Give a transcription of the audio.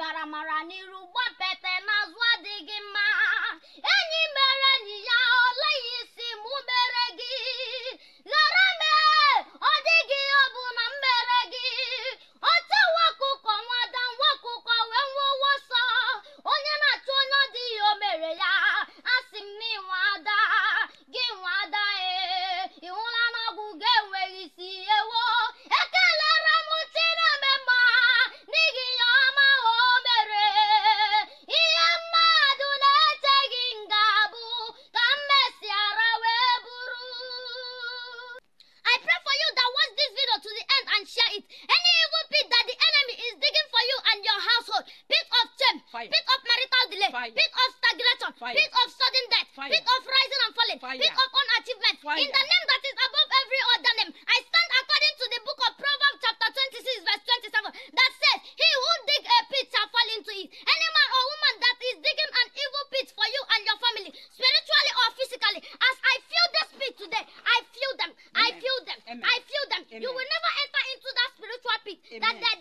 maramara n'iru gbapete n'azụ adịghị mma enyi mere enyi ya oleghị isi mụ mere gị ghara mee ọ dịghị ihe ọ bụ na m mere gị ote nwakụkọ nwada nwakụkọ wee nwụọ sọ onye na-achụ onye ọ dịghị o mere ya asị m na ịnwe ada gị nwe ada ee ị hụla na ọgwụ ga-enweghị isi ewo ekelere m chineme mma n'ihi ya ọma o mere ihe mmadụ na-echeghị nga bụ ka m mesịara wee bụrụ I pray for you that watch this video to the end and share it. Any evil pit that the enemy is digging for you and your household, pit of shame, Fire. pit of marital delay, Fire. pit of stagnation, Fire. pit of sudden death, Fire. pit of rising and falling, Fire. pit of unachievement. Fire. In the name that is above every other name, I stand according to the book of Proverbs chapter 26 verse 27 that says, He who dig a pit shall fall into it. Any man or woman that is digging an evil pit for you and your family, spiritually or physically, as I feel this pit today, I feel them. I Amen. feel them. Amen. I feel them. You Amen. will never enter into that spiritual pit that Amen. the